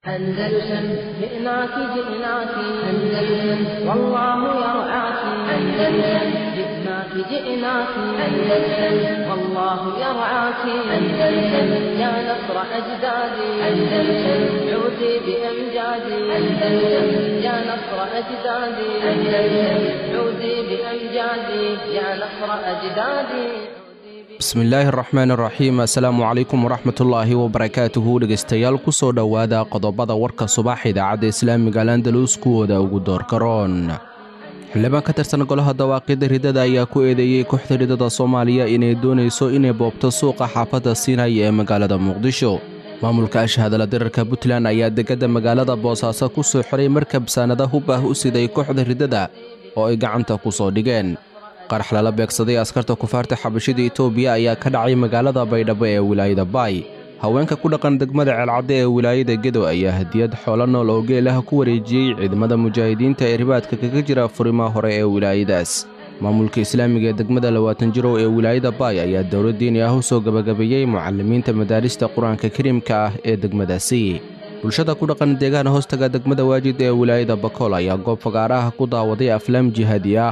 أندلسن جئناك جئناك أندلسن والله يرعاك أندلسن جئناك جئناك أندلسن والله يرعاك أندلسن يا نصر أجدادي أندلسن عودي بأمجادي أندلسن يا نصر أجدادي أندلسن عودي بأمجادي يا نصر أجدادي bismillaahi araxmaan araxiim assalaamu calaykum waraxmatullaahi wabarakaatuhu dhegaystayaal ku soo dhowaada qodobada warka subax idaacadda islaamiga alandalus kuwooda ugu doorkaroon xildhibaan ka tirsan golaha dawaaqidda ridada ayaa ku eedeeyey kooxda ridada soomaaliya inay doonayso inay boobto suuqa xaafadda siinay ee magaalada muqdisho maamulka ashahadala dirarka puntland ayaa deggadda magaalada boosaaso ku soo xiray markab saanada hub ah u siday kooxda ridada oo ay gacanta ku soo dhigeen qarax lala beegsaday askarta kufaarta xabashida etoobiya ayaa ka dhacay magaalada baydhabo ee wilaayada baay haweenka ku dhaqan degmada ceelcadde ee wilaayada gedo ayaa hadiyad xoolo nool oo geel ah ku wareejiyey ciidamada mujaahidiinta ee ribaadka kaga jira furimaha hore ee wilaayadaas maamulka islaamiga ee degmada labaatan jirow ee wilaayada baay ayaa dowlad diini ah u soo gebagabeeyey mucalimiinta madaarista qur-aanka kariimka ah ee degmadaasi bulshada ku dhaqan deegaana hoostaga degmada waajid ee wilaayada bakool ayaa goob fagaaraha ku daawaday aflaam jihaadi ah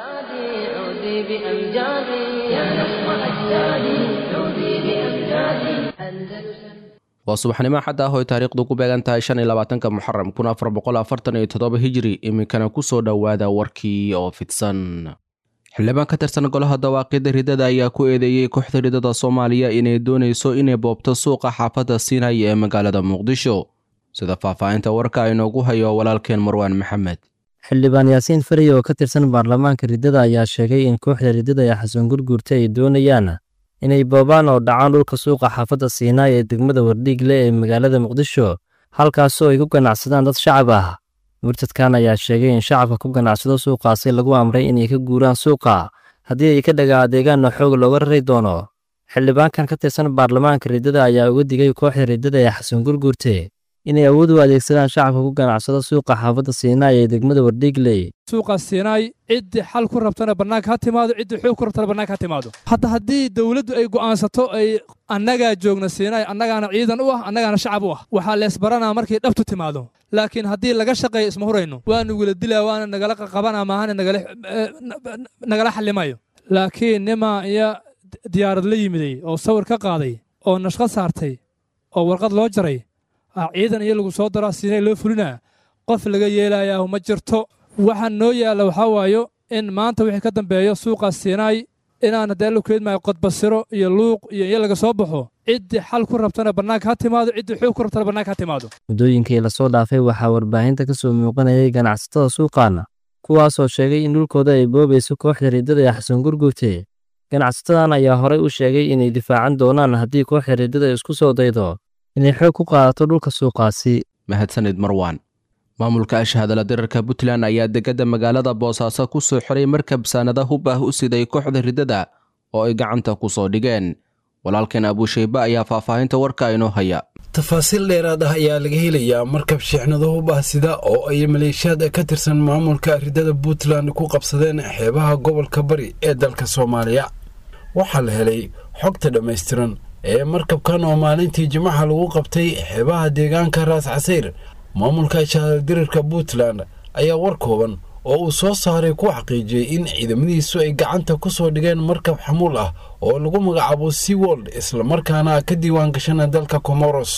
عودي بأمجادي يا نصر أجدادي عودي بأمجادي أندلسن waa subaxnimo xad ah oo ay taariikhdu ku beegan tahay shan iyo labaatanka muxaram kun afar boqol afartan iyo toddoba hijri iminkana ku soo dhowaada warkii oo fidsan xildhibaan ka tirsan golaha dawaaqidda ridada ayaa ku eedeeyey kooxda ridada soomaaliya inay doonayso inay boobto suuqa xaafadda siinay ee magaalada muqdisho sida faahfaahinta warka inoogu hayo walaalkeen marwaan maxamed xildhibaan yaasiin fariy oo ka tirsan baarlamaanka riddada ayaa sheegay in kooxda riddada ee xasan gurguurta ay doonayaan inay boobaan oo dhacaan dhulka suuqa xaafadda siinaay ee degmada wardhiigle ee magaalada muqdisho halkaasoo ay ku ganacsadaan dad shacab ah murtadkan ayaa sheegay in shacabka ku ganacsado suuqaasi lagu amray inay ka guuraan suuqa haddii ay ka dhaga adeegaanna xoog looga rari doono xildhibaankan ka tirsan baarlamaanka riddada ayaa uga digay kooxda riddada ee xasan gurguurte inay awood u adeegsadaan shacabka ku ganacsado suuqa xaafadda siinaay ee degmada wardhiigley suuqaas siinaay ciddii xal ku rabtana bannaanka ha timaado ciddii xoog ku rabtana bannaanka ha timaado hadda haddii dowladdu ay go'aansato ay annagaa joogna siinaay annagaana ciidan u ah annagaana shacab u ah waxaa leesbaranaa markay dhabtu timaado laakiin haddii laga shaqeeyo isma hurayno waanu wila dilaa waana nagala qaqabanaa maahane nagala xallimayo laakiin nimaa iyo diyaarad la yimiday oo sawir ka qaaday oo nashqad saartay oo warqad loo jaray ciidan iyo lagu soo daraa siinay loo fulinaa qof laga yeelayaa ma jirto waxaa noo yaalla waxaa waayo in maanta wixii ka dambeeyo suuqaas siinaay inaan haddee la keedmaayo qodbasiro iyo luuq iyo in laga soo baxo ciddii xal ku rabtana bannaanka ha timaado ciddii xoog ku rabtana bannaanka ha timaado muddooyinkii lasoo dhaafay waxaa warbaahinta ka soo muuqanayay ganacsatada suuqaana kuwaasoo sheegay in dhulkooda ay boobayso kooxda riddada ee xasan gurgurte ganacsatadan ayaa horey u sheegay inay difaacan doonaan haddii kooxda riddada isku soo daydo inay xoog ku qaadato dhulka suuqaasi mahadsanid marwaan maamulka ashahadala dirarka puntland ayaa deggadda magaalada boosaaso ku soo xiray markab saanada hub ah u siday kooxda riddada oo ay gacanta ku soo dhigeen walaalkeen abuushayba ayaa faahfaahinta warka inoo haya tafaasiil dheeraad ah ayaa laga helayaa markab sheexnado hub ah sida oo ay maleeshiyaad ka tirsan maamulka riddada puntland ku qabsadeen xeebaha gobolka bari ee dalka soomaaliya waxaa la helay xogta dhammaystiran ee markabkan oo maalintii jimaca lagu qabtay xeebaha deegaanka raas casayr maamulka shahadaldirirka puntland ayaa war kooban oo uu soo saaray ku xaqiijiyey in ciidamadiisu ay gacanta ku soo dhigeen markab xamuul ah oo lagu magacaabo seawold islamarkaana ka diiwaan gashana dalka comoros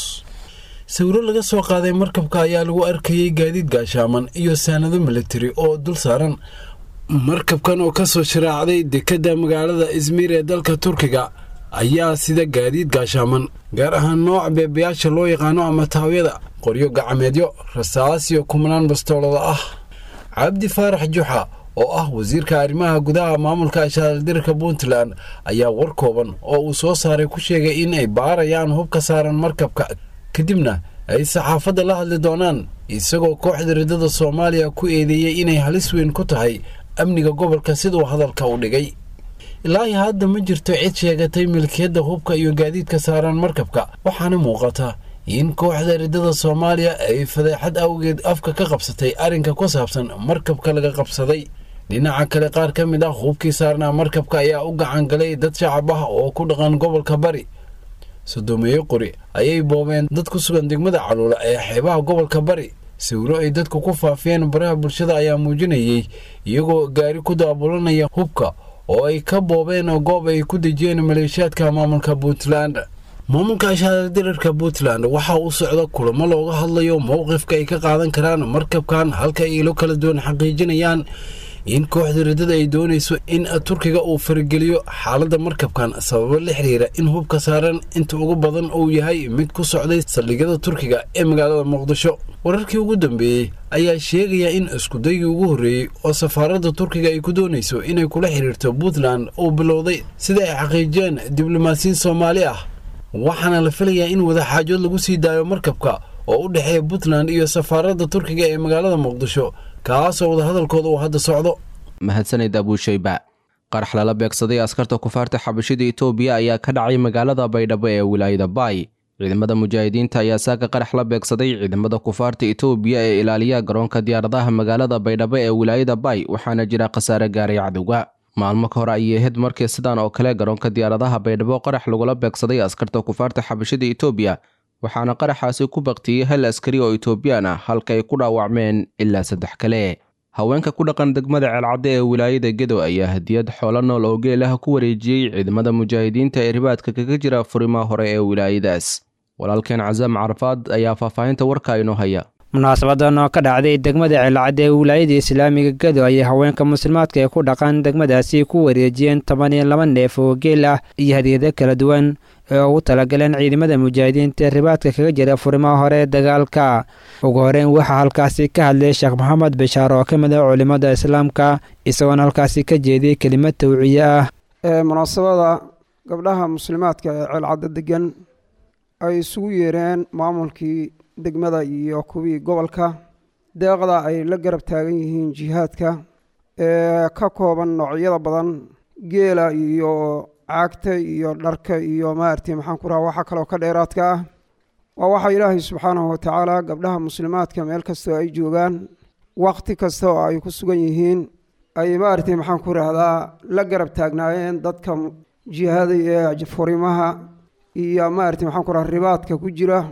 sawiro laga soo qaaday markabka ayaa lagu arkayey gaadiid gaashaaman iyo saanado militari oo dul saaran markabkan oo ka soo sharaacday dekedda magaalada izmiir ee dalka turkiga ayaa sida gaadiid gaashaaman gaar ahaan nooca beebayaasha loo yaqaano ama taawyada qoryo gacameedyo rasaas iyo kumnaan bastoolada ah cabdi faarax juxa oo ah wasiirka arrimaha gudaha maamulka ashaaldirka puntland ayaa war kooban oo uu soo saaray ku sheegay in ay baarayaan hub ka saaran markabka kadibna ay saxaafadda la hadli doonaan isagoo kooxda riddada soomaaliya ku eedeeyey inay halis weyn ku tahay amniga gobolka siduu hadalka u dhigay ilaahi hadda ma jirto cid sheegatay milkiyadda hubka iyo gaadiidka saaran markabka waxaana muuqata in kooxda riddada soomaaliya ay fadeexad awgeed afka ka qabsatay arrinka ku saabsan markabka laga qabsaday dhinaca kale qaar ka mid ah hubkii saarnaa markabka ayaa u gacan galay dad shacab ah oo ku dhaqan gobolka bari sodomeeye qori ayay boobeen dad ku sugan degmada caluula ee xeebaha gobolka bari sawiro ay dadku ku faafiyeen baraha bulshada ayaa muujinayay iyagoo gaari ku daabulanaya hubka oo ay ka boobeen goob ay ku dejiyeen maleeshiyaadka maamulka puntland maamulka shaardirarka puntland waxaa u socda kulamo looga hadlayo mowqifka ay ka qaadan karaan markabkan halka ay ilo kala duwan xaqiijinayaan in kooxda riddada ay doonayso in turkiga uu farageliyo xaaladda markabkan sababo la xiriira in hubka saaran inta ugu badan uu yahay mid ku socday saldhigyada turkiga ee magaalada muqdisho wararkii ugu dambeeyey ayaa sheegaya in iskudaygii ugu horreeyey oo safaaradda turkiga ay ku doonayso inay kula xiriirto puntland uu bilowday sida ay xaqiijiyeen diblomaasiyiin soomaali ah waxaana la filayaa in wadaxaajood lagu sii daayo markabka oo u dhexeeya puntland iyo safaaradda turkiga ee magaalada muqdisho kaasoo wadahadalkooda uu hadda socdo mahadsanid abuushayba qarax lala beegsaday askarta kufaarta xabashida itoobiya ayaa ka dhacay magaalada baydhabo ee wilaayada baay ciidamada mujaahidiinta ayaa saaka qarax la beegsaday ciidamada kufaarta itoobiya ee ilaaliya garoonka diyaaradaha magaalada baydhabo ee wilaayada baay waxaana jira khasaare gaaray cadowga maalmo ka hore ayay ahayd markii sidan oo kale garoonka diyaaradaha baydhabo qarax lagula beegsaday askarta kufaarta xabashida itoobiya waxaana qaraxaasi ku baktiyey hal askari oo itoobiyaan ah halka ay ku dhaawacmeen ilaa saddex kale haweenka ku dhaqan degmada ceelcadde ee wilaayada gedo ayaa hadiyad xoolo nool oo geelaha ku wareejiyey ciidamada mujaahidiinta ee ribaadka kaga jira furimaha hore ee wilaayadaas walaalkeen casaam carafaad ayaa faahfaahinta warka inoo haya munaasabadan oo ka dhacday degmada ceelcadde ee wilaayada islaamiga gedo ayay haweenka muslimaadka ee ku dhaqan degmadaasi ku wareejiyeen toban iyo laba neef oo geel ah iyo hadiyado kala duwan ee ugu talagaleen ciidamada mujaahidiinta ee ribaadka kaga jira furimaha hore ee dagaalka ugu horeyn waxaa halkaasi ka hadlay sheekh maxamed bashaar oo ka mid ah culimmada islaamka isagoona halkaasi ka jeediyey kelimad tawciye ah munaasabada gabdhaha muslimaadka ee ceelcadda degan ay isugu yeereen maamulkii degmada iyo kuwii gobolka deeqda ay la garab taagan yihiin jihaadka ee ka kooban noocyada badan geela iyo caagta iyo dharka iyo maaragtay maxaan ku raha waxa kaloo ka dheeraadka ah waa waxa ilaahay subxaanahu watacaala gabdhaha muslimaadka meel kastoo ay joogaan waqti kasta oo ay ku sugan yihiin ay maaragtay maxaan ku rahdaa la garab taagnaayeen dadka jihaaday ee furimaha iyo maaragtay maxaan ku raha ribaadka ku jira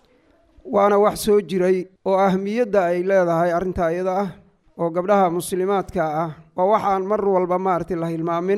waana wax soo jiray oo ahmiyadda ay leedahay arrinta iyada ah oo gabdhaha muslimaadka ah waa waxaan mar walba maaragtay la hilmaamin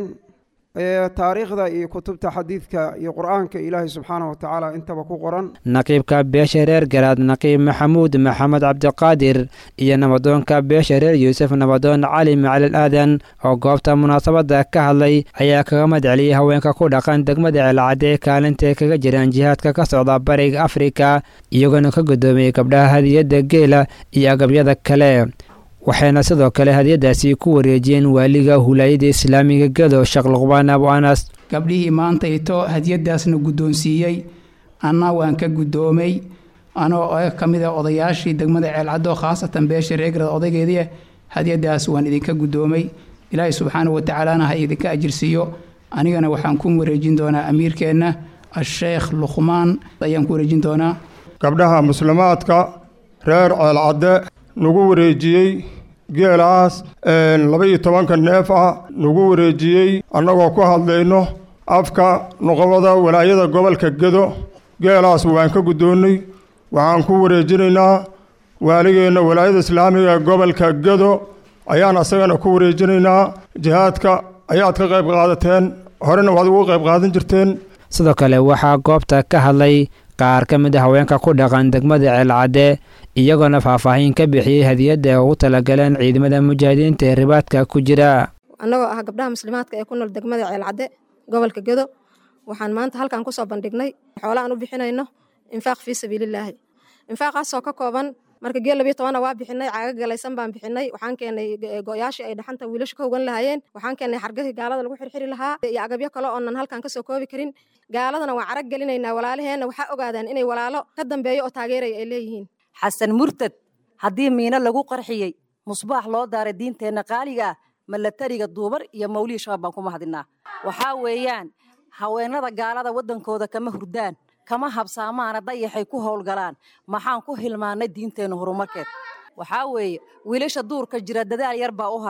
taariikhda iyo kutubta xadiidka iyo qur-aanka ilaahay subxaanahu watacaala intaba ku qoran naqiibka beesha reer garaad naqiib maxamuud maxamed cabdiqaadir iyo nabadoonka beesha reer yuusuf nabadoon cali macalil aadan oo goobta munaasabadda ka hadlay ayaa kaga madceliyey haweenka ku dhaqan degmada ceelcadde kaalintae kaga jiraan jihaadka ka socda bariga afrika iyagoona ka guddoomiyey gabdhaha hadiyadda geela iyo agabyada kale waxayna sidoo kale hadiyadaasi ku wareejiyeen waaliga hulaayada islaamiga gedo sheekh luqbaan abu anas gabdhihii maanta ito hadiyadaasna guddoonsiiyey anna waan ka guddoomay anoo ka mid a odayaashii degmada ceelcaddo khaasatan beesha reegrad odaygeedii hadiyadaas waan idinka guddoomay ilaahay subxaana watacaalana ha idinka ajirsiiyo anigana waxaan ku wareejin doonaa amiirkeenna asheekh luqmaan ayaan ku wareejin doonaa gabdhaha muslimaadka reer ceelcadde nagu wareejiyey geelaas laba-iyo tobanka neef ah nagu wareejiyey annagoo ku hadlayno afka noqobada walaayada gobolka gedo geelaas waan ka guddoonnay waxaan ku wareejinaynaa waaligeenna walaayada islaamiga ee gobolka gedo ayaan asagana ku wareejinaynaa jihaadka ayaad ka qayb qaadateen horena waad ugu qayb qaadan jirteen sidoo kale waxaa goobta ka hadlay qaar ka mid a haweenka ku dhaqan degmada ceelcadde iyagoona faahfaahin ka bixiyey hadiyadda ay ugu talagaleen ciidamada mujaahidiinta ee ribaadka ku jira annagoo ah gabdhaha muslimaadka ee ku nool degmada ceelcadde gobolka gedo waxaan maanta halkan kusoo bandhignay xoola aan u bixinayno infaaq fii sabiililaahi infaaqaasoo ka kooban marka geel labiyo tobanna waa bixinay caaga galaysan baan bixinay waxaan keenay go-yaashii ay dhaxanta wiilasha ka hogan lahaayeen waxaan keenay xargadii gaalada lagu xirxiri lahaa iyo agabyo kale oonan halkan kasoo koobi karin gaaladana waan carag gelinaynaa walaalaheenna waxaa ogaadaan inay walaalo ka dambeeyo oo taageeraya ay leeyihiin xasan murtad haddii miino lagu qarxiyey musbaax loo daaray diinteenna qaaliga ah malatariga duubar iyo mawlihii shabaab baan ku mahadinaa waxaa weeyaan haweenada gaalada waddankooda kama hurdaan kama habsaamaana dayaxay ku howlgalaan maxaan ku hilmaannay diinteenna horumarkeed waxaa weeye wiilasha duurka jira dadaal yar baa u haray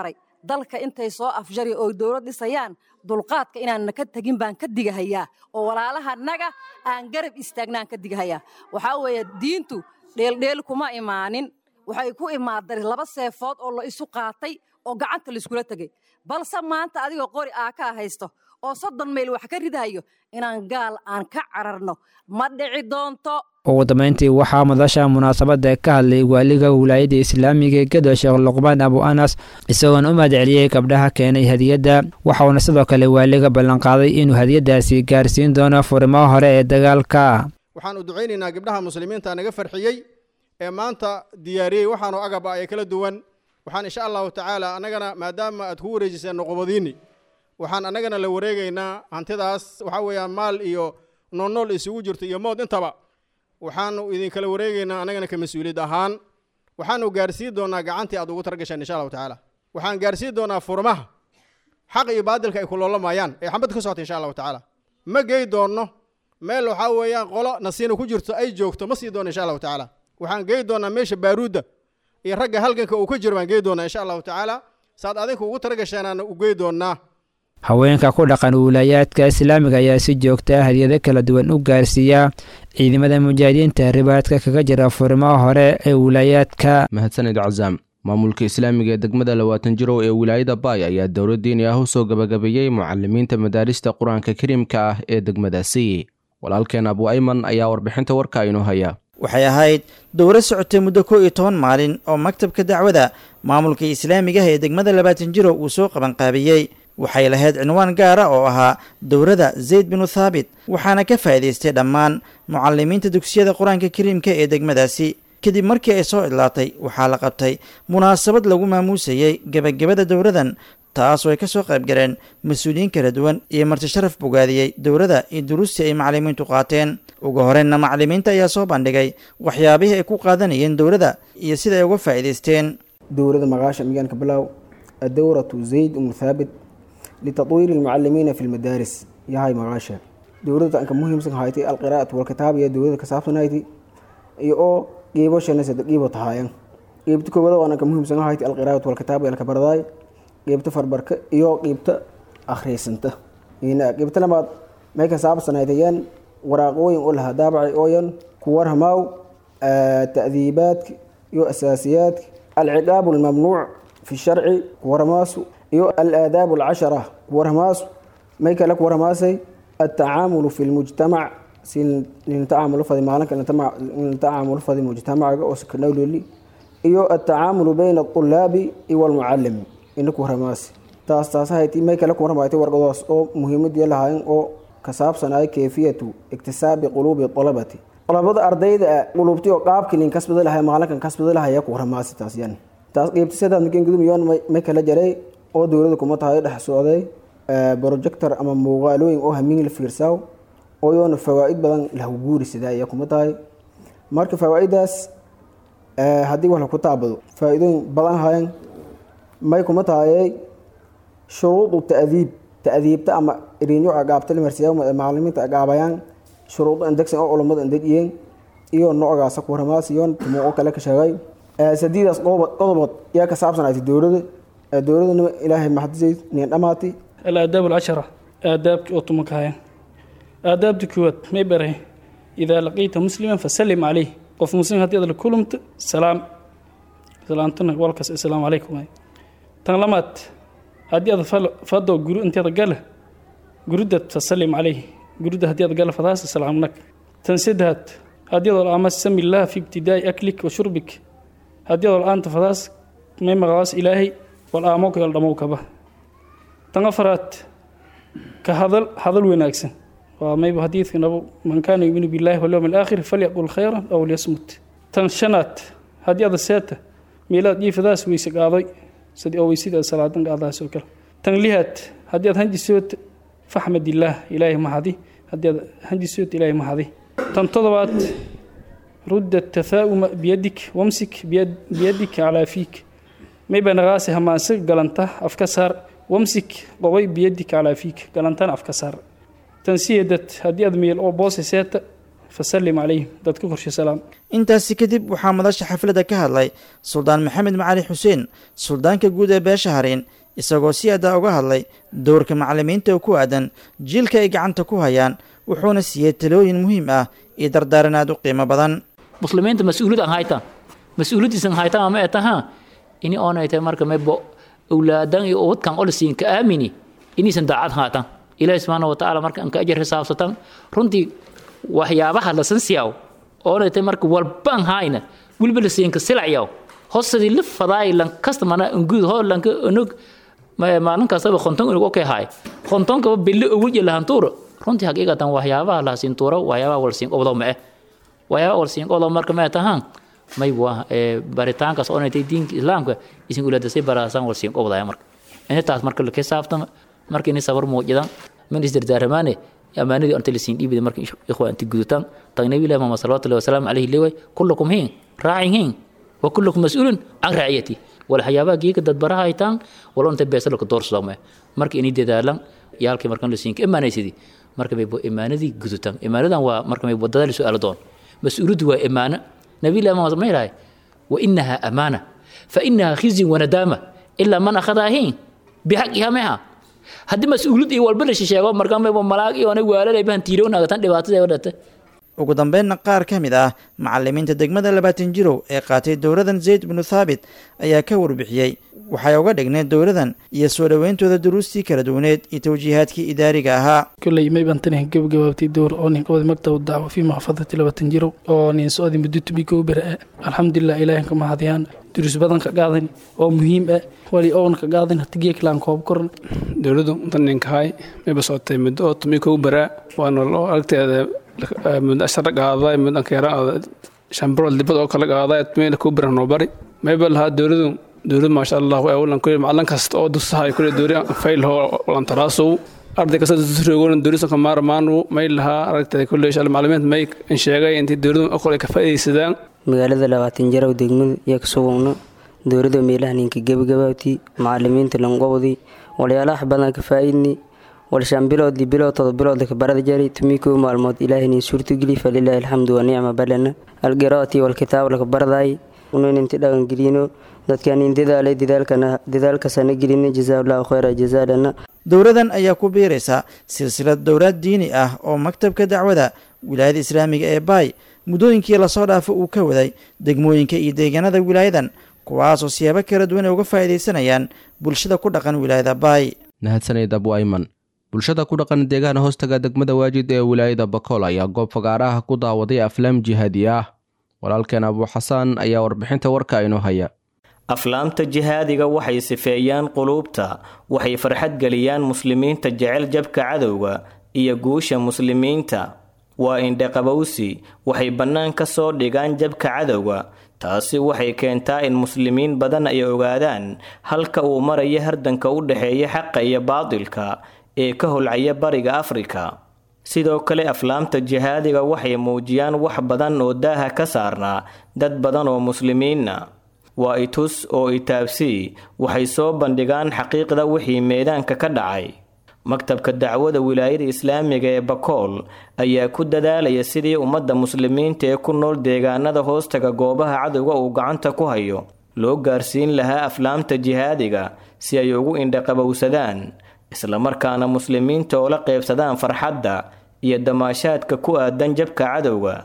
dalka intay soo afjari oo dowlad dhisayaan dulqaadka inaanna ka tegin baan ka digahayaa oo walaalahanaga aan garab istaagnaan ka digahayaa waxaa weeye diintu dheeldheel kuma imaanin waxay ku imaaday laba seefood oo la isu qaatay oo gacanta laiskula tegey balse maanta adigoo qori aa kaa haysto oo soddon mayl wax ka ridahayo inaan gaal aan ka cararno ma dhici doonto ugu dambayntii waxaa madasha munaasabadda ka hadlay waaliga wilaayadda islaamiga ee gedo sheekh luqmaan abu anas isagoona u mahadceliyey gabdhaha keenay hadiyadda waxauna sidoo kale waaliga ballanqaaday inuu hadiyaddaasi gaarsiin doono furimaha hore ee dagaalka waxaan u ducaynaynaa gabdhaha muslimiinta naga farxiyey ee maanta diyaariyey waxaanu agaba ay kala duwan waxaan insha allahu tacaala annagana maadaama aad ku wareejiseen noqobadiinni waxaan annagana la wareegaynaa hantidaas waxaa weeyaan maal iyo noolnool isugu jirto iyo mood intaba waxaanu idinkala wareegaynaa annagana ka mas-uuliyad ahaan waxaanu gaarsiin doonaa gacantii aad ugu targasheen insha allahu tacaala waxaan gaarsiin doonaa furmaha xaq iyo baadilka ay kulolamayaan ee xambad ka socota insha allahu tacaala ma gey doonno meel waxaa weeyaan qolo nasiina ku jirto ay joogto ma sii doono insha allahu tacaala waxaan gey doonaa meesha baaruudda iyo ragga halganka uu ka jiro baan gey doonaa insha allahu tacaala saad adinku ugu targasheenaana u gey doonaa haweenka ku dhaqan wiilaayaadka islaamiga ayaa si joogta ah hadiyado kala duwan u gaarsiiya ciidamada mujaahidiinta ribaadka kaga jira furimaha hore ee wilaayaadka mahadsanid cazaam maamulka islaamiga ee degmada labaatan jirow ee wilaayada baay ayaa dowlad diini ah u soo gabagabeeyey mucalimiinta madaarista qur-aanka kariimka ah ee degmadaasi walaalkeen abu ayman ayaa warbixinta warka inoo haya waxay ahayd dowro socotay muddo kow iyo toban maalin oo maktabka dacwada maamulka islaamiga ah ee degmada labaatan jirow uu soo qabanqaabiyey waxay lahayd cinwaan gaara oo ahaa dowrada zayd binu thaabit waxaana ka faa'iidaystay dhammaan mucalimiinta dugsiyada qur-aanka kariimka ee degmadaasi kadib markii ay soo idlaatay waxaa la qabtay munaasabad lagu maamuusayey gebagabada dowradan taasoo ay ka soo qayb galeen mas-uuliyiin kala duwan iyo marti sharaf bogaadiyey dowrada iyo duruustii ay macalimiintu qaateen ugu horreynna macalimiinta ayaa soo bandhigay waxyaabihii ay ku qaadanayeen dowrada iyo sida ay uga faa'iidaysteen dowrada maqaasha miyaanka bilow adowratu zayd umu thaabit litadwiiri almucalimiina fi lmadaaris yahay maqaasha dowladda anka muhiimsan hayti alqiraa'atu walkitaab iyo dowladda ka saabsanayti iyo oo qiibo shanasada qiibo tahaayan qiibta koowada oo anka muhiimsan hayti alqiraa'atu walkitaab iyo alka baradaay qiibta farbarka iyo qiibta akhriysanta qiibta labaad may ka saabsanaytayaan waraaqooyin oo lahaa daabacay ooyan ku warhamaaw ta'diibaadka iyo asaasiyaadka alciqaabu almamnuuc fi sharci ku warhamaasu iyo alaadaab alcashara kuwarhamaasu may kale kuwarhamaasay altacaamulu fi lmujtamac si nintacamulu fadi maalinka nintacamulu fadi mujtamacaga oo sakanawloli iyo altacaamulu bayna alطulaabi iyo walmucalimi ina kuwarhamaasi taas taas hayti may kale kuwarhamaatay warqadoos oo muhiimadii lahaayeen oo ka saabsanaya kayfiyatu iktisaabi quluubi alabati qalabada ardayda quluubti oo qaabkii nin kasbada lahay maalinkan kasbada lahaya kuwarhamaasi taas yan taas qiibta sidaad makin gudumyoon may kala jaray oo dowlada kuma tahay dhex socday projector ama muuqaalooyin oo hamiin la fiirsaaw oo yoona fawaa'id badan lahu guuri sidaa ayaa kuma tahay marka fawaa'idaas haddii wax laku taabado faa'iidooyin badan hayan may kuma tahayay shuruudu ta'diib ta'diibta ama irinyo agaabta limarsiyaa macalimiinta agaabayaan shuruudo indegsan oo culammada indejiyeen iyo noocaasa kuwaramaas iyo tumo oo kale ka sheegay sadiidaas qodobood yaa ka saabsanaatay dowlada dowladana ilaahay maxadisay nin dhamaati الآداب العشرة آداب أوتومكايا آداب دكوات ما بره إذا لقيت مسلما فسلم عليه قف مسلم هدي هذا كلمت سلام سلامتنا والكس السلام عليكم تنلمت هدي هذا فدو جرو أنت هذا قال جرودة فسلم عليه جرودة هدي هذا قال فداس السلام لك تنسدهت هدي هذا الأمس سمي الله في ابتداء أكلك وشربك هدي هذا الآن تفداس ما مغاس إلهي والآموك يلدموك به tan afaraad ka hadal hadal wanaagsan waa mayba xadiidka nabo man kaana yuminu billahi walyawmi alaakhir falyaqul khayran aw liyasmut tan shanaad haddii ada seeta meelaad dhiifadaas weyse qaaday sidii oo weysida salaadan qaadaas oo kale tan lihaad haddii aad hanjisood faxmad illaah ilaahay mahadi haddii aad hanjisood ilaahay mahadi tan todobaad rudda tathaa'uma biyadik wamsik biyadik calaa fiik mayba naqaasi hamaanse galanta afka saar wamsik qobay biyadik calaa fiik galantana afka saar tan siyeedad haddii aad meel oo boose seeta fasallim calayhim dadka korshe salaam intaasi kadib waxaa madasha xafladda ka hadlay suldaan maxamed macali xuseen suldaanka guud ee beesha hareen isagoo si addaa uga hadlay dowrka macallimiinta oo ku aadan jiilka ay gacanta ku hayaan wuxuuna siiyey talooyin muhiim ah iyo dardaaran aad u qiimo badan muslimiinta mas-uuliyad aan haytaan mas-uuliyadiisan haytaan ama ee tahaa ini oonay tahay marka maybo awlaadan iyo ubadkan olisiin ka aamini inaysan daacad haatan ilaahi subxaana watacaala marka anka ajar xisaabsatan runtii waxyaabaha lasan siyaaw oonay tahay marka walbaan hayna weliba lasiinka silacyaw hosadii la fadaay lankasta mana ungud ho lanka onog maalin kastaba konton unog okay haay kontonkaba bille uwuj lahantuura runtii haqiiqatan waxyaabaha lahasiin tuura waxyaabaha walsiin qobdo ma eh waxyaabaha walsiin qobdo marka ma tahaan may waa baritaankaas oonay tahay diinka islaamka isin uladasay baraasaan walsiin qobdaya marka intaas marka la xisaabtama marka inay sabar muujidan min isdardaaramaane amaanadii anta lasiin dhiibida marka ikhwa inta gudutaan tag nabi ilahi muhammad salawatu llahi wasalaamu calayhi leeway kullakum hiin raacin hiin wa kullakum mas-uulun can raaciyati wala waxyaabaha geeka dadbaraha haytaan wala inta beesalka doorsodome marka inay dadaalan yaalkii markan lasiinka imaanaysidii marka may imaanadii gudutaan imaanadan waa marka may wadada la su-aalo doon mas-uuliyaddu waa imaano nabi ilahi muhammad ma yidhahay wa inaha amaana fa inaha khizyun wanadaama ilaa man akhadaha hiin bixaqiha meha haddii mas-uuliyad iyo walba la shisheego markaa mayba malaag iyo anay waalad ay bahan tiirownagatan dhibaatada wadhata ugu dambeynna qaar ka mid ah macallimiinta degmada labaatan jirow ee qaatay dowladan zayd binu thaabit ayaa ka warbixiyey waxay uga dhigneed dowladan iyo soo dhoweyntooda duruustii kala duwaneed iyo tawjiihaadkii idaariga ahaa kolley mayban tani gabagabaabtay dowr oo nin qabada maktab dacwo fii maxfadati labaatan jirow oo nin socdi muddo tubika u bera alxamdulilah ilaahin ka mahadiyaan duruus badan ka qaadan oo muhiim ah wali oon ka qaadan hati geeklaan koob koran dowladdu daninkahay mayba socotay muddo oo tumika u beraa waana loo aragteeda muddo ashara qaaday muddo ankeera shambarool dibad oo kala qaaday tumina ku beran noo bari mayba lahaa dowladdu dowlad maasha allah waa awlan kulli macalin kasta oo dusaha ay kulli dowri fayl ho walan taraasow arday kasta dusrogoon dowlisa ka maarmaanu may lahaa aragtay kulli shal macalimiinta may in sheegay intii dowladu aqoon ay ka faa'iidaysadaan magaalada labaatan jarow degmada iyo ka sugugno dowladda meelaha ninka gebagabaabtii macalimiinta lanqobdii walyaalaha badan ka faa'iidni walshaan biloodii bilood todob bilooda ka barada jari tumikuu maalmood ilaahinin suurtogeli falilaahi alxamdu wa nicma balana algiraati walkitaab laka baradaay unaninti dhaqangelino dadkanin dadaalay dadaalkasana gelina jazaaullahu khayra jazaadana dowladan ayaa ku biiraysa silsilad dowlaad diini ah oo maktabka dacwada wilaayada islaamiga ee baay muddooyinkii lasoo dhaafo uu ka waday degmooyinka iyo deegaanada wilaayadan kuwaasoo siyaabo kala duwan ay uga faa'iidaysanayaan bulshada ku dhaqan wilaayada baay mahadsanid abu ayman bulshada ku dhaqan deegaana hoostaga degmada waajid ee wilaayada bakool ayaa goob fagaaraha ku daawaday aflaam jihaadi ah walaalkeen abuu xasaan ayaa warbixinta warka inoo haya aflaamta jihaadiga waxay sifeeyaan quluubta waxay farxad geliyaan muslimiinta jecel jabka cadowga iyo guusha muslimiinta waa indhaqabowsi waxay bannaan ka soo dhigaan jabka cadowga taasi waxay keentaa in muslimiin badan ay ogaadaan halka uu maraya hardanka u dhexeeya xaqa iyo baadilka ee ka holcaya bariga afrika sidoo kale aflaamta jihaadiga waxay muujiyaan wax badan oo daaha ka saarnaa dad badan oo muslimiinna waa itus oo itaabsii waxay soo bandhigaan xaqiiqda wixii meedaanka ka dhacay maktabka dacwada wilaayada islaamiga ee bakool ayaa ku dadaalaya sidii ummadda muslimiinta ee ku nool deegaanada hoostaga goobaha cadowga uu gacanta ku hayo loo gaarsiin lahaa aflaamta jihaadiga si ay ugu indhaqabowsadaan islamarkaana muslimiinta oo la qeybsadaan farxadda iyo damaashaadka ku aadan jabka cadowga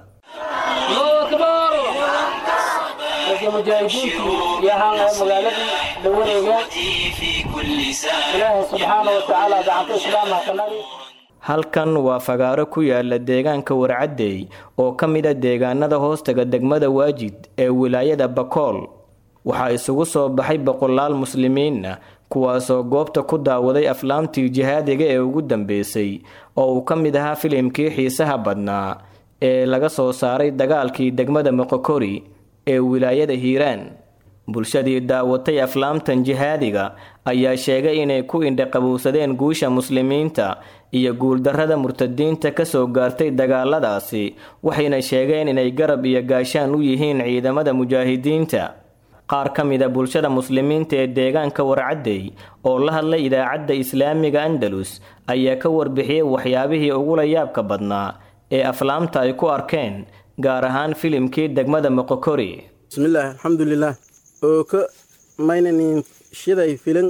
halkan waa fagaaro ku yaala deegaanka warcaddey oo ka mid a deegaanada hoostaga degmada waajid ee wilaayada bakool waxaa isugu soo baxay boqolaal muslimiinna kuwaasoo goobta ku daawaday aflaamtii jihaadiga ee ugu dambeysay oo uu ka mid ahaa filimkii xiisaha badnaa ee laga soo saaray dagaalkii degmada moqokori ee wilaayada hiiraan bulshadii daawatay aflaamtan jihaadiga ayaa sheegay inay ku indhaqabowsadeen guusha muslimiinta iyo guuldarrada murtadiinta kasoo gaartay dagaaladaasi waxayna sheegeen inay garab iyo gaashaan u yihiin ciidamada mujaahidiinta qaar ka mid a bulshada muslimiinta ee deegaanka warcaddey oo la hadlay idaacadda islaamiga andalus ayaa ka warbixiyey waxyaabihii ugula yaabka badnaa ee aflaamta ay ku arkeen gaar ahaan filimkii degmada moqokori bismillaahi alxamdulilaah oo ka maynanin shiday filan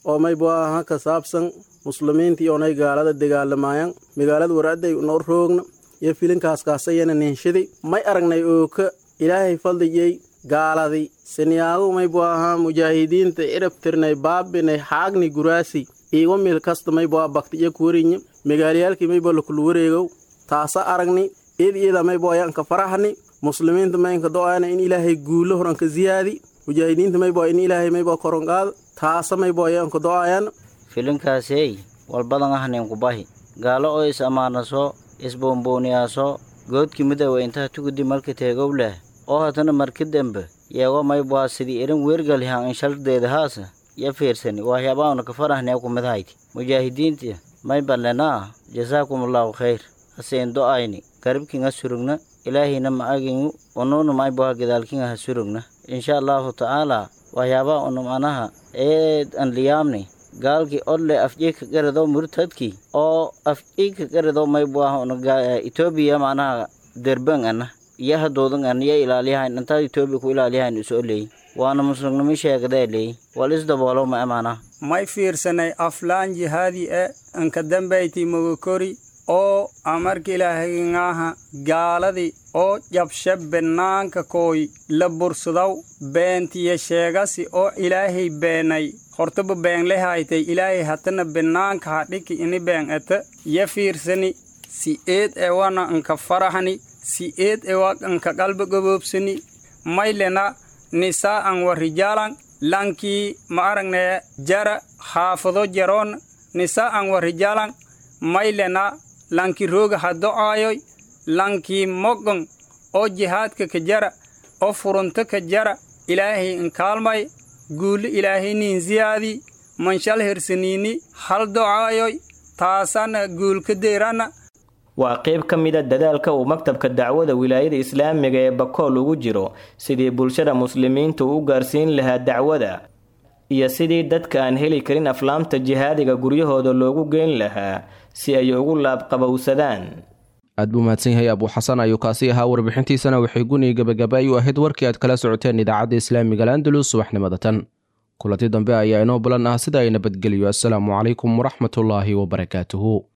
oo maybu aha ka saabsan muslimiintii oonay gaalada dagaalamaayaan magaalada waraaday noo roogna iyo filinkaas kaasayana ninshadi may aragnay ooka ilaahay faldiyey gaaladii siniyaagu maybu ahaa mujaahidiinta cirab tirnay baabinay xaagni guraasi iigo mil kasta maybu a baktiyo kuwarinya magaalayaalkii maybu lakulu wareegow taasa aragni id iyada maybu ayaanka farahni muslimiinta maynka do-aana in ilaahay guulo horanka ziyaadi mujaahidiinta maybu in ilaahay maybu koronqaado taasa maybu ayaanka do-ayaan filinkaasey walbadan ahnaynku bahi gaalo oo is ammaanaso isboombooniyaaso goodki midoowa intaha tugudi marka teegow leh oo hatana marka dembe yeego maybwaa sidii irin weergalihan inshaldeeda haasa ya fiirsani waxyaabaana ka farahnee kumidahayti mujaahidiinta mayballenaa jasaakumullahu khayr haseen do-ayni garibkinga surugna ilaahayna ma agingu unuuna maybwaa gadaalkinga ha surugna insha allahu tacaala waxyaabaa unum anaha eed an liyaamni gaalkii odle afjiika garado murtadkii oo afjiika garado maybuah etoobiya macnaha derban ana iyo hadoodan ana iyo ilaaliyahayn intaad etoobiya ku ilaaliyahayn isoo leey waana muslimnimo sheegdee leey wal isdaboolo ma amaana may fiirsanay aflaan jihaadi e anka dambayti mogokori oo amarka ilaahayngaaha gaaladii oo jabshe banaanka kooy la bursudaw beentiya sheegasi oo ilaahay beenay hortaba beenle haytay ilaahay hatana banaanka hadhiki ini been ete ya fiirsani si eed ewana anka farahani si eed ewa anka qalba gaboobsani maylena nisaa'an wa rijaalan lankii ma aragnaya jara haafado jaroon nisaa'an wa rijaalan maylena lanki rooga ha do'aayoy lankii mogon oo jihaadka ka jara oo furunto ka jara ilaahay inkaalmay guuli ilaahay niin ziyaadi manshal hersaniini hal do'aayoy taasana guulka deerana waa qayb ka mida dadaalka uu maktabka dacwada wilaayada islaamiga ee bakool ugu jiro sidii bulshada muslimiinta u gaarsiin lahaa dacwada iyo sidii dadka aan heli karin aflaamta jihaadiga guryahooda loogu geyn lahaa si ay ugu laabqabowsadaan aad buu mahadsan yahay abuu xasan ayuu kaasi ahaa warbixintiisana waxay guniga gabagabay u ahayd warkii aad kala socoteen idaacadda islaamiga landalus subaxnimada tan kulanti dambe ayaa inoo bulan ah sida ay nabadgeliyo assalaamu calaykum waraxmatullaahi wabarakaatuhu